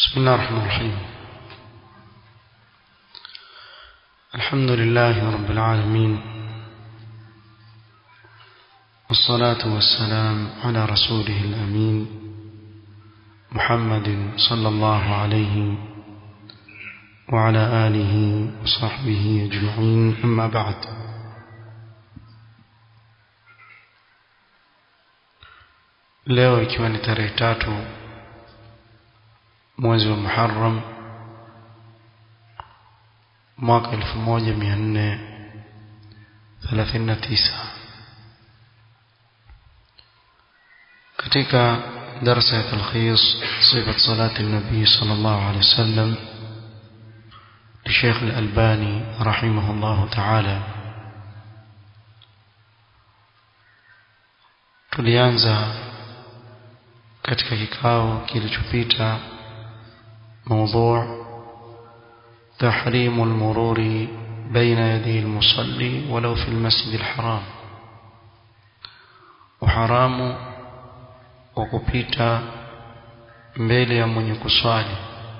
بسم الله الرحمن الرحيم الحمد لله رب العالمين والصلاة والسلام على رسوله الأمين محمد صلى الله عليه وعلى آله وصحبه أجمعين أما بعد leo ikiwa ni tarehe tatu mwezi wa Muharram mwaka 1439 katika darasa ya talkhis sifat salati nabii sallallahu alaihi wasallam لشيخ الألباني رحمه الله تعالى tulianza katika kikao kilichopita موضوع تحريم المرور بين يدي المصلي ولو في المسجد الحرام وحرام وكupita mbele ya mwenye kuswali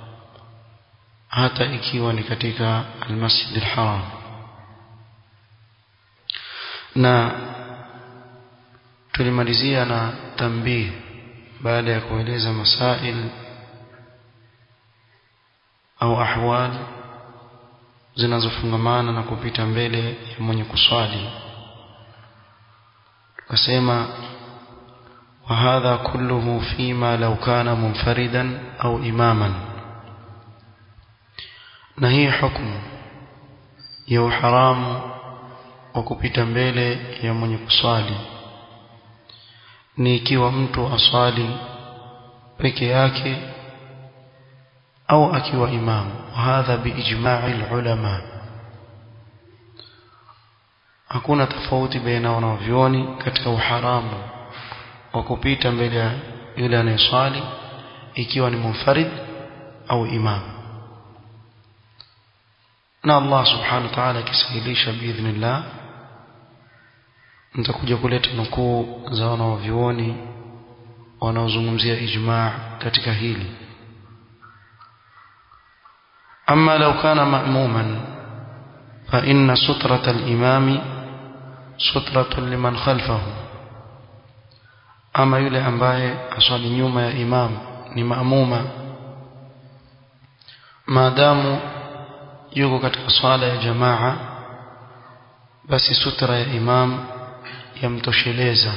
hata ikiwa ni katika almasjid alharam na tulimalizia na tambih baada ya kueleza masail au ahwal zinazofungamana na kupita mbele ya mwenye kuswali tukasema وهذا كله فيما لو كان منفردا أو إماما نهي حكم يو حرام وكupita mbele ya mwenye kuswali ni ikiwa mtu aswali peke yake au akiwa imamu hadha biijma'i ulama hakuna tofauti baina wanavyoni katika uharamu wa kupita mbele ya yule anayeswali ikiwa ni munfarid au imam na Allah subhanahu wa ta'ala akisahilisha biidhnillah nitakuja kuleta nukuu za wanavyoni wanaozungumzia ijma' katika hili أما لو كان مأموما فإن سترة الإمام سترة لمن خلفه أما يلي أمباye aswali nyuma ya imam ni maamuma maadamu yuko katika swala ya jamaa basi sutra ya imam yamtosheleza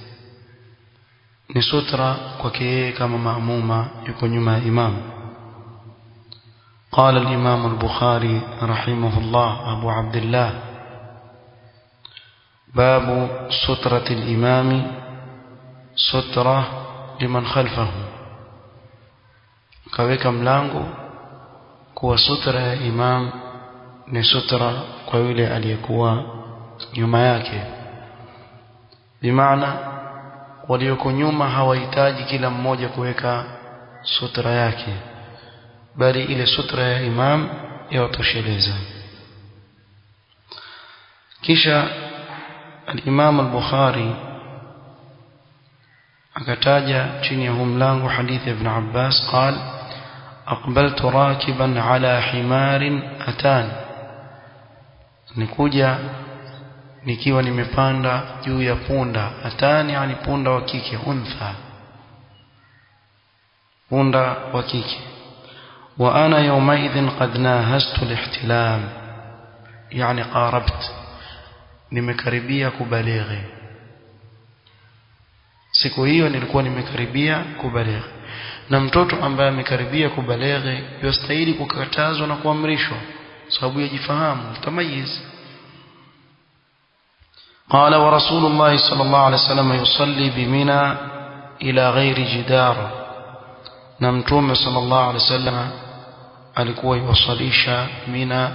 ni sutra kwake yeye kama maamuma yuko nyuma ya imam قال الإمام البخاري رحمه الله أبو عبد الله باب سترة الإمام سترة لمن خلفه kaweka mlango kuwa sutra ya imam ni sutra kwa yule aliyekuwa nyuma yake bimaana walioko nyuma hawahitaji kila mmoja kuweka sutra yake bali ile sutra ya imam yawatosheleza kisha al-Imam al-Bukhari akataja chini ya huu mlango hadithi ibn Abbas قال أقبلت راكبا على حمار أتان nikuja nikiwa nimepanda juu ya punda atani yani punda wa kike untha punda wa kike وأنا يومئذ قد ناهزت الاحتلام يعني قاربت nimekaribia kubalighi siku hiyo nilikuwa nimekaribia kubalighi na mtoto ambaye amekaribia kubalighi yastahili kukatazwa na kuamrishwa sababu yajifahamu tamayiz قال ورسول الله صلى الله عليه وسلم يصلي بمنى إلى غير جدار نمتوم صلى الله عليه وسلم alikuwa iwasalisha mina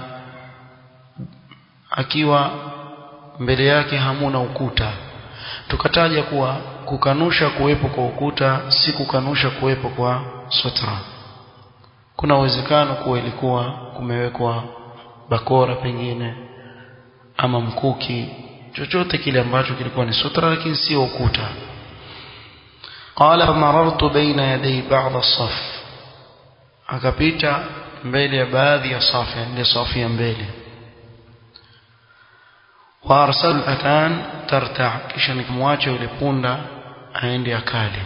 akiwa mbele yake hamuna ukuta tukataja kuwa kukanusha kuwepo kwa ukuta si kukanusha kuwepo kwa sutra kuna uwezekano kuwa ilikuwa kumewekwa bakora pengine ama mkuki chochote kile ambacho kilikuwa ni sutra lakini sio ukuta قال فمررت بين يدي بعض الصف akapita mbele ya baadhi ya safu ile safu ya mbele wa arsal atan tarta kisha nikamwacha yule punda aende akale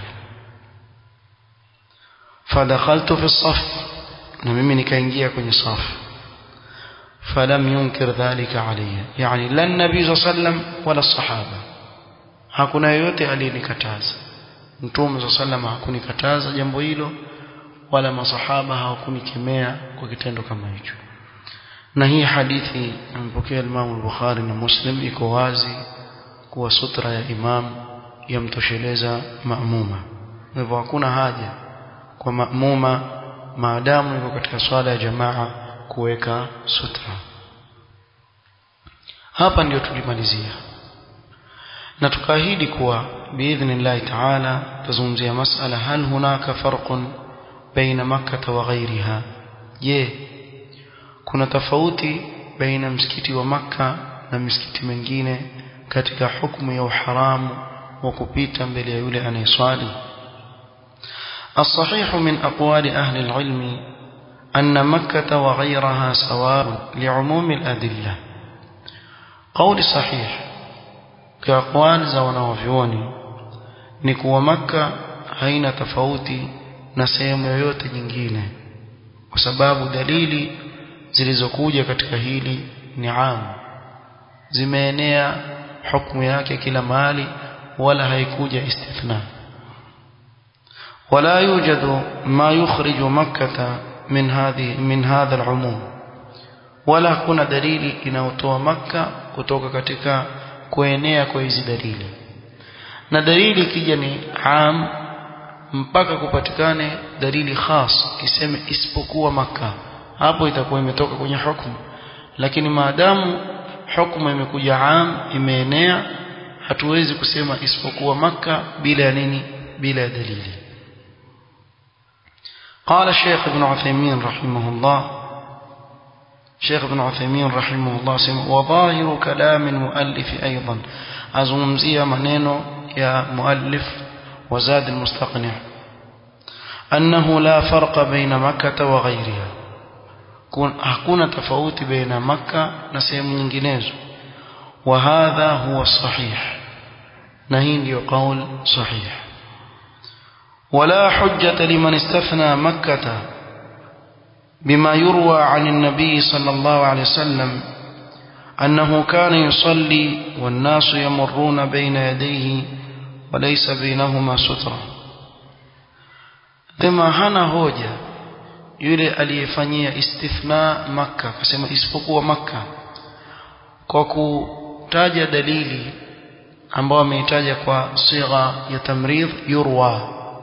fadakhaltu fi saf na mimi nikaingia kwenye safu falam yunkir dhalika alayya yani la nabii sallam wala sahaba hakuna yoyote aliyenikataza mtume sallam hakunikataza jambo hilo wala masahaba hawakunikemea kwa kitendo kama hicho na hii hadithi amepokea Imam al-Bukhari na Muslim iko wazi kuwa sutra ya imam yamtosheleza maamuma hivyo hakuna haja kwa maamuma maadamu yuko katika swala ya jamaa kuweka sutra hapa ndio tulimalizia na tukaahidi kuwa biidhnillahi taala tazungumzia masala hal hunaka farqun baina makkah wa ghairiha je kuna tofauti baina msikiti wa makka na misikiti mingine katika hukumu ya uharamu wa kupita mbele ya yule anayeswali الصحيح من أقوال أهل العلم أن مكة وغيرها سواء لعموم الأدلة قول صحيح كأقوال زونا وفيوني نكو مكة haina tofauti na sehemu yoyote nyingine kwa sababu dalili zilizokuja katika hili ni amu zimeenea hukumu yake kila mahali wala haikuja istithna ولا يوجد ما يخرج مكة من هذه من هذا العموم ولا kuna dalili inayotoa maka kutoka katika kuenea kwa hizi dalili na dalili ikija ni am mpaka kupatikane dalili khas kiseme isipokuwa maka hapo itakuwa imetoka kwenye hukumu lakini maadamu hukumu imekuja am imeenea hatuwezi kusema isipokuwa maka bila ya nini bila ya dalili قال الشيخ ابن عثيمين رحمه الله شيخ ابن عثيمين رحمه الله سمع وظاهر كلام المؤلف أيضا أزمزي منينو يا مؤلف وزاد المستقنع أنه لا فرق بين مكة وغيرها hakuna tofauti baina makka na sehemu nyinginezo wa hadha huwa sahih na hii ndio qaul sahih ولا حجة لمن استثنى مكة بما يروى عن النبي صلى الله عليه وسلم أنه كان يصلي والناس يمرون بين يديه وليس بينهما سترة ثم هنا هوجة yule aliyefanyia istithna makka akasema isipokuwa makka kwa kutaja dalili ambayo ameitaja kwa sigha ya tamridh yurwa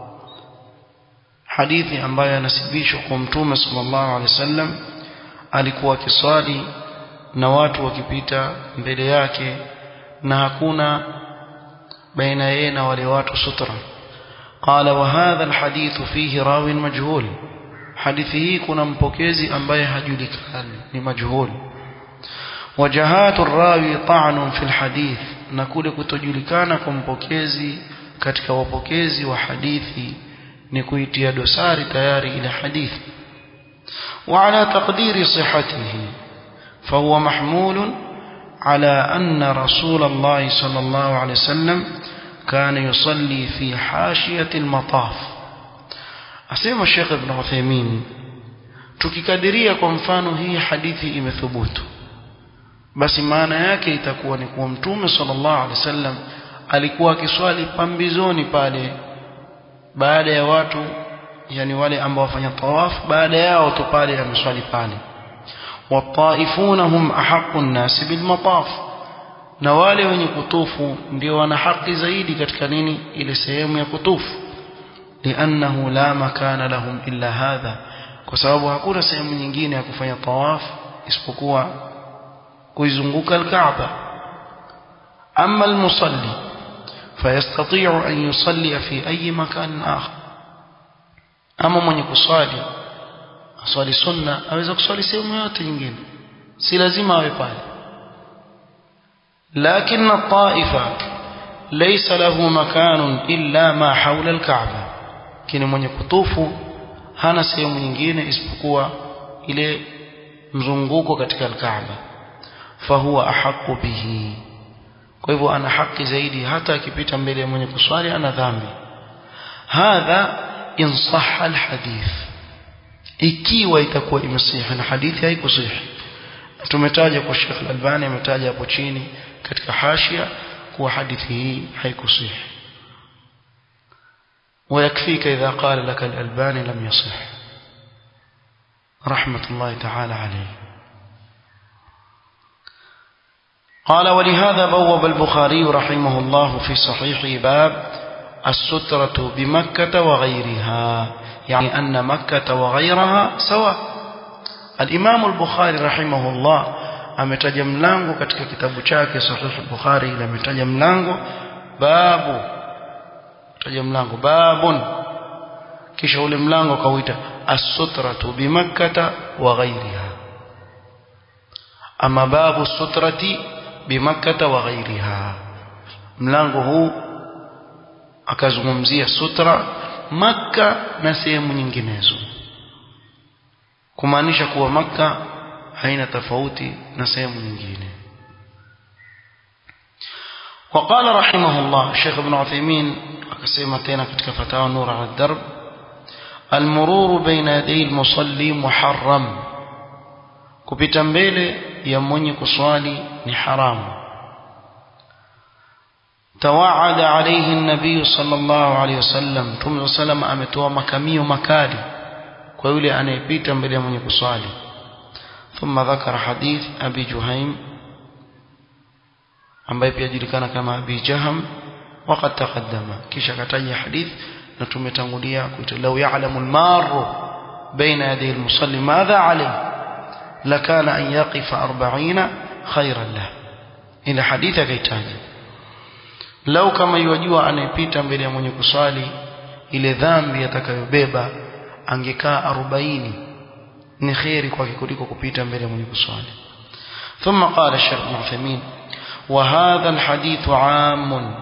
hadithi ambayo yanasibishwa kwa mtume sallallahu alaihi wasallam alikuwa akiswali na watu wakipita mbele yake na hakuna baina yeye na wale watu sutra qala wa hadha alhadith fihi rawin majhul hadithi hii kuna mpokezi ambaye hajulikani ni majhul wajahatu rawi ta'nun fil hadith na kule kutojulikana kwa mpokezi katika wapokezi wa hadithi ni kuitia dosari tayari ile hadithi وعلى تقدير صحته فهو محمول على أن رسول الله صلى الله عليه وسلم كان يصلي في حاشية المطاف asema Sheikh Ibn Uthaymeen tukikadiria kwa mfano hii hadithi imethubutu basi maana yake itakuwa ni kuwa mtume sallallahu alaihi wasallam alikuwa akiswali pambizoni pale baada ya watu yani wale ambao wafanya tawaf baada yao tu pale ameswali pale wataifuna hum ahqqu an-nas bil mataf na wale wenye kutufu ndio wana haki zaidi katika nini ile sehemu ya kutufu لأنه لا مكان لهم إلا هذا kwa sababu hakuna sehemu nyingine ya kufanya tawaf isipokuwa kuizunguka al-Kaaba amma al-musalli fayastati'u an yusalli fi ayi makan akhar ama mwenye kuswali aswali sunna aweza kuswali sehemu yote nyingine si lazima awe pale lakini at-ta'ifa laysa lahu makanun illa ma hawla al-Kaaba lakini mwenye kutufu hana sehemu nyingine isipokuwa ile mzunguko katika alkaaba fahuwa ahaqu bihi kwa hivyo ana haki zaidi hata akipita mbele ya mwenye kuswali ana dhambi hadha in sahha alhadith ikiwa itakuwa imesihi na hadithi haikusihi tumetaja kwa Sheikh Al-Albani ametaja hapo chini katika hashia kuwa hadithi hii haikusihi ويكفيك إذا قال لك الألباني لم يصح رحمة الله تعالى عليه قال ولهذا بوب البخاري رحمه الله في صحيح باب السترة بمكة وغيرها يعني أن مكة وغيرها سواء الإمام البخاري رحمه الله ametaja mlango katika kitabu chake sahih bukhari ile ametaja mlango babu taja mlango babun kisha ule mlango kauita as-sutratu bi makkah wa ghayriha ama babu sutrati bi makkah wa ghayriha mlango huu akazungumzia sutra makka na sehemu nyinginezo kumaanisha kuwa makka haina tofauti na sehemu nyingine وقال رحمه الله الشيخ ابن عثيمين akasema tena katika fatawa nur ala darb almururu baina yaday almusalli muharram kupita mbele ya mwenye kuswali ni haramu توعد عليه النبي صلى الله عليه وسلم ثم سلم ametoa makamio makali kwa yule anayepita mbele ya mwenye kuswali ثم ذكر حديث ابي جهيم ambaye pia julikana kama abi jaham وقد تقدم kisha kataja hadith na tumetangulia kuita law ya'lamu al-marru baina yaday al-musalli madha alayhi lakana an yaqifa 40 khayran lah ila hadith akaitaja lau kama yajua anayepita mbele ya mwenye kuswali ile dhambi atakayobeba angekaa 40 ni khairi kwake kuliko kupita mbele ya mwenye kuswali ثم قال الشيخ ابن عثيمين وهذا الحديث عام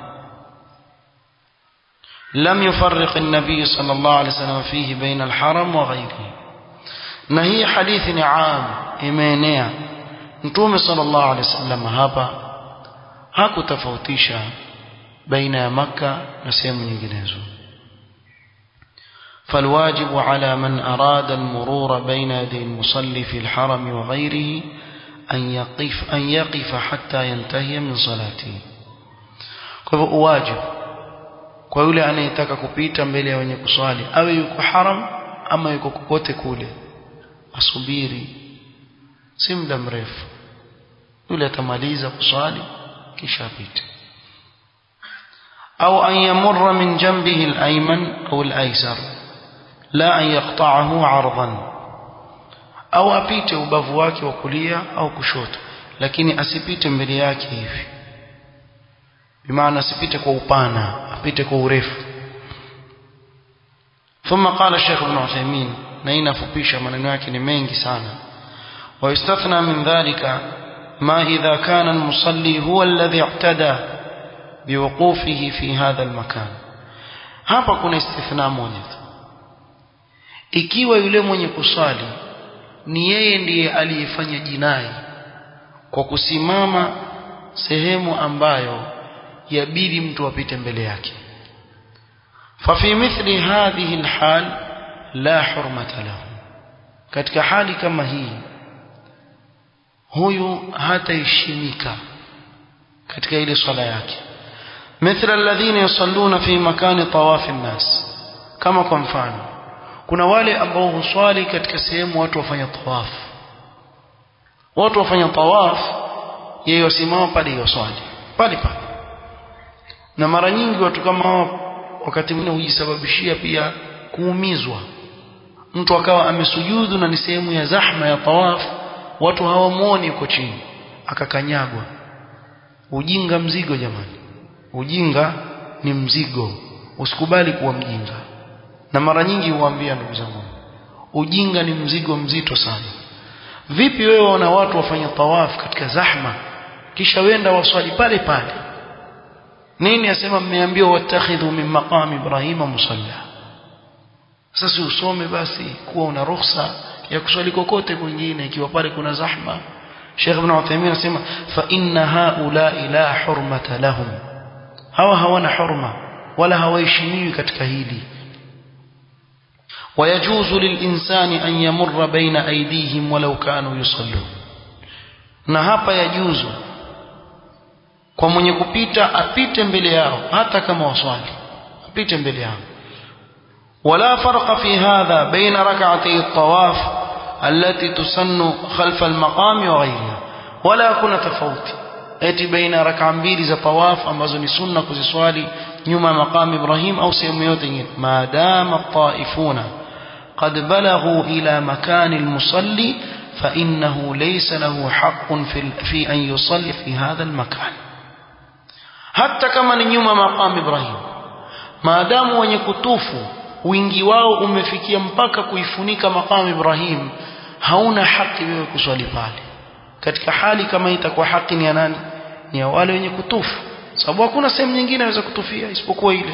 لم يفرق النبي صلى الله عليه وسلم فيه بين الحرم وغيره na hii hadithi ni am imeenea mtume sallallahu alaihi wasallam hapa hakutofautisha baina ya makka na sehemu nyinginezo فالواجب على من أراد المرور بين يدي المصلي في الحرم وغيره أن يقف, أن يقف حتى ينتهي من صلاته واجب kwa yule anayetaka kupita mbele ya wenye kuswali awe yuko haram ama yuko kokote kule asubiri si muda mrefu yule atamaliza kuswali kisha apite au an yamurra min jambihi al-ayman au al-aysar la an yaqta'ahu 'ardan au apite ubavu wake wa kulia au kushoto lakini asipite mbele yake hivi bimaana asipite kwa upana apite kwa urefu ثم قال الشيخ ابن عثيمين نين فبيش من yake ni mengi sana ويستثنى من ذلك ما إذا كان المصلي هو الذي اعتدى بوقوفه في هذا المكان hapa kuna istithna moja tu ikiwa yule mwenye kusali ni yeye ndiye aliyefanya jinai kwa kusimama sehemu ambayo yabidi mtu apite mbele yake ففي مثل هذه الحال لا حرمة له katika hali kama hii huyu hataheshimika katika ile swala yake مثل الذين يصلون في مكان طواف الناس kama kwa mfano kuna wale ambao huswali katika sehemu watu wafanya tawaf watu wafanya tawaf yeye wasimama pale yoswali pale pale na mara nyingi watu kama hao wakati mwingine hujisababishia pia kuumizwa mtu akawa amesujudu na ni sehemu ya zahma ya tawaf watu hawamuoni yuko chini akakanyagwa ujinga mzigo jamani ujinga ni mzigo usikubali kuwa mjinga na mara nyingi huambia ndugu zangu ujinga ni mzigo mzito sana vipi wewe wana watu wafanya tawaf katika zahma kisha wenda waswali pale pale nini asema mmeambiwa watakhidhu min maqami ibrahima musalla sasa usome basi kuwa una ruhusa ya kuswali kokote kwingine ikiwa pale kuna zahma Sheikh Ibn Uthaymeen anasema fa inna haula la hurmata lahum hawa hawana hurma wala hawaheshimiwi katika hili ويجوز للإنسان أن يمر بين أيديهم ولو كانوا يصلون na hapa yajuzu kwa mwenye kupita apite mbele yao hata kama waswali apite mbele yao ولا فرق في هذا بين ركعتي الطواف التي تسن خلف المقام وغيرها ولا يكون تفوت eti baina raka mbili za tawaf ambazo ni sunna kuziswali nyuma ya maqam Ibrahim au sehemu yote nyingine maadama taifuna قد بلغوا إلى مكان المصلي فإنه ليس له حق في, في أن يصلي في هذا المكان حتى كما نيوم مقام إبراهيم ما دام wenye kutufu wingi wao umefikia mpaka kuifunika maqam Ibrahim hauna haki wewe kuswali pale katika hali kama itakuwa haki ni ya nani ni ya wale wenye kutufu sababu hakuna sehemu nyingine inaweza kutufia isipokuwa ile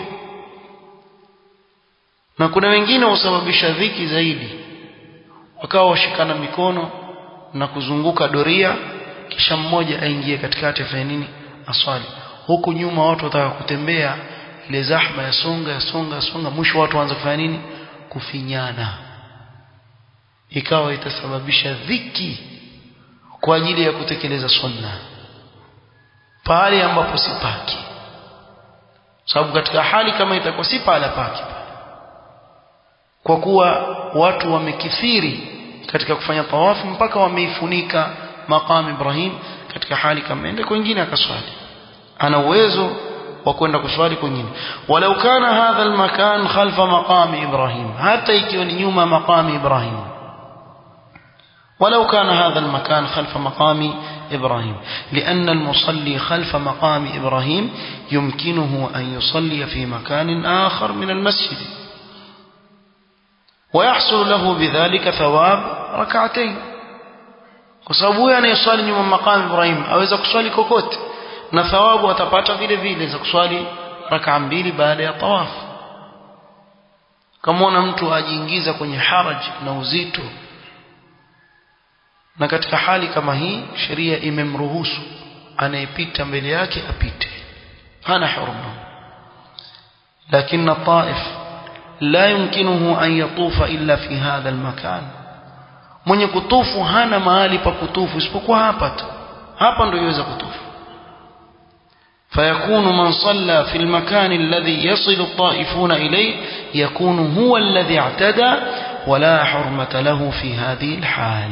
na kuna wengine husababisha dhiki zaidi wakawa washikana mikono na kuzunguka doria kisha mmoja aingie katikati afanye nini aswali huku nyuma watu wataka kutembea ile zahma ya songa ya songa ya songa mwisho watu waanza kufanya nini kufinyana ikawa itasababisha dhiki kwa ajili ya kutekeleza sunna pale ambapo si paki sababu katika hali kama itakuwa si pala paki kwa kuwa watu wamekithiri katika kufanya tawafu mpaka wameifunika maqam Ibrahim katika hali kama ende kwingine akaswali ana uwezo wa kwenda kuswali kwingine walau kana hadha almakan khalfa maqam Ibrahim hata ikiwa ni nyuma maqam Ibrahim ولو كان هذا المكان خلف مقام إبراهيم لأن المصلي خلف مقام إبراهيم يمكنه أن يصلي في مكان آخر من المسجد ويحصل له بذلك ثواب ركعتين kwa sababu huyo anayeswali nyuma maqam Ibrahim aweza kuswali kokote na thawabu atapata vile vile za kuswali rakaa mbili baada ya tawaf kama mtu ajiingiza kwenye haraj na uzito na katika hali kama hii sheria imemruhusu anayepita mbele yake apite hana hurma lakini taif لا يمكنه أن يطوف إلا في هذا المكان mwenye kutufu hana mahali pa kutufu isipokuwa hapa tu hapa ndio yaweza kutufu فيكون من صلى في المكان الذي يصل الطائفون إليه يكون هو الذي اعتدى ولا حرمة له في هذه الحال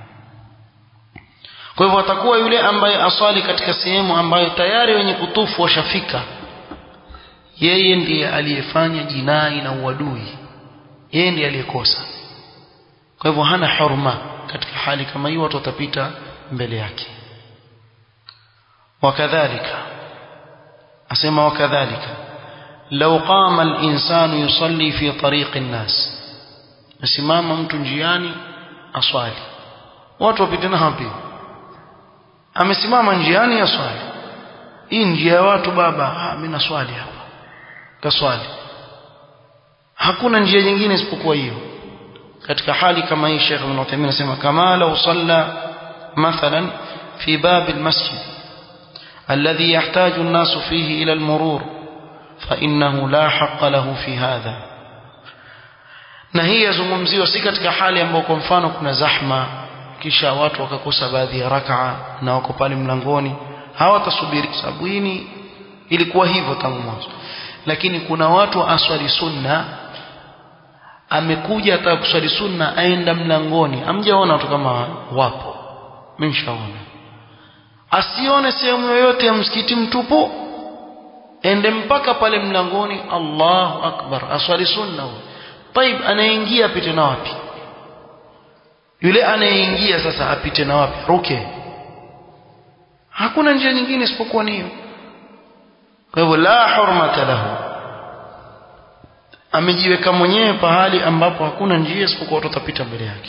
kwa hivyo atakuwa yule ambaye aswali katika sehemu ambayo tayari wenye kutufu washafika yeye ndiye aliyefanya jinai na uadui yeye ndiye aliyekosa kwa hivyo hana hurma katika hali kama hiyo watu watapita mbele yake wakadhalika asema wakadhalika لو قام الإنسان يصلي في طريق الناس asimama mtu njiani aswali watu wapitana hapi amesimama njiani aswali hii njia ya watu baba ah mimi naswali hapa kaswali hakuna njia nyingine isipokuwa hiyo katika hali kama hii Sheikh Ibn Uthaymeen anasema kama law salla mathalan fi bab almasjid alladhi yahtaju an-nas fihi ila al-murur fa innahu la haqqa lahu fi hadha na hii yazungumziwa si katika hali ambayo kwa mfano kuna zahma kisha watu wakakosa baadhi ya rakaa na wako pale mlangoni hawatasubiri sababu hii ilikuwa hivyo tangu mwanzo lakini kuna watu aswali sunna amekuja ataka kuswali sunna aenda mlangoni amjaona watu kama wapo mshaona asione sehemu yoyote ya msikiti mtupu ende mpaka pale mlangoni Allahu akbar aswali sunna طيب anaingia apite na wapi yule anayeingia sasa apite na wapi ruke hakuna njia nyingine isipokuwa ni hiyo kwa hivyo la hurmata lahu amejiweka mwenyewe pahali ambapo hakuna njia isipokuwa watu watapita mbele yake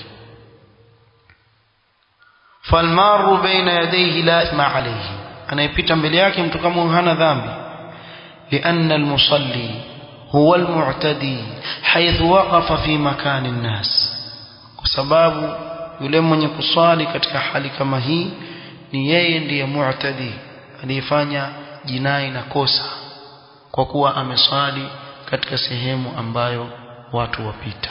falmaru baina yadayhi la ithma alayhi anayepita mbele yake mtu kama hana dhambi لأن المصلي huwa almu'tadi haythu waqafa fi makani nnas kwa sababu yule mwenye kuswali katika hali kama hii ni yeye ndiye mu'tadi aliyefanya jinai na kosa kwa kuwa ameswali katika sehemu ambayo watu wapita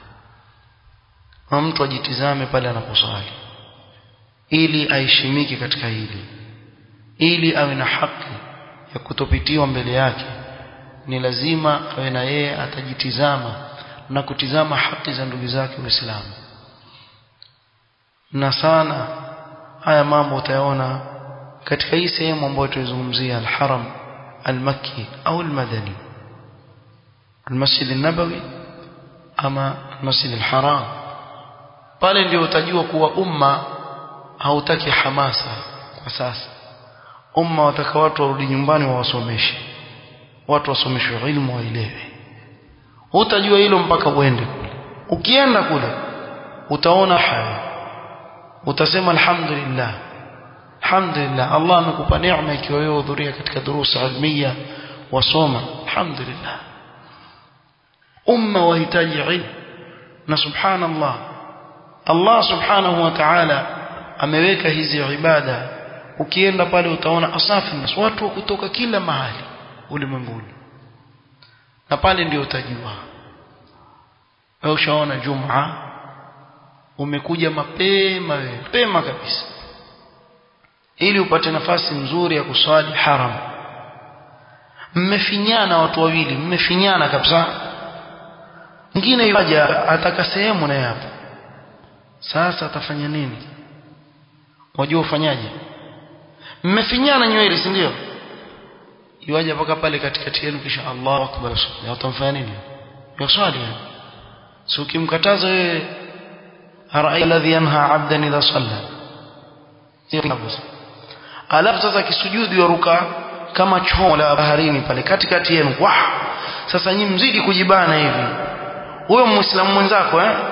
na mtu ajitizame pale anaposwali ili aheshimike katika hili ili awe na haki ya kutopitiwa mbele yake ni lazima awe na yeye atajitizama na kutizama haki za ndugu zake waislamu na sana haya mambo utayaona katika hii sehemu ambayo tulizungumzia al-haram al-makki au al-madani al-masjid an-nabawi ama al-masjid al-haram pale ndio utajua kuwa umma hautaki hamasa kwa sasa umma wataka watu warudi nyumbani wawasomeshe watu wasomeshwe ilmu waelewe utajua hilo mpaka uende kule ukienda kule utaona haya utasema alhamdulillah alhamdulillah Allah amekupa neema ikiwa wewe hudhuria katika durusa ilmiya wasoma alhamdulillah umma wahitaji ilmu na subhanallah Allah subhanahu wa ta'ala ameweka hizi ibada ukienda pale utaona asafi nas watu wa kutoka kila mahali ulimwenguni na pale ndio utajua wewe ushaona jumaa umekuja mapema wewe mapema kabisa ili upate nafasi nzuri ya kuswali haram mmefinyana watu wawili mmefinyana kabisa mwingine yaja ataka sehemu naye hapo sasa atafanya nini wajua ufanyaje mmefinyana nywele si ndio iwaje mpaka pale katikati yenu kisha Allahu akbar watamfanya nini yaswali si ukimkataza wewe arai alladhi yanha 'abdan idha salla alafu sasa kisujudi waruka kama choo la baharini pale katikati yenu wah sasa nyinyi mzidi kujibana hivi huyo muislamu mwenzako eh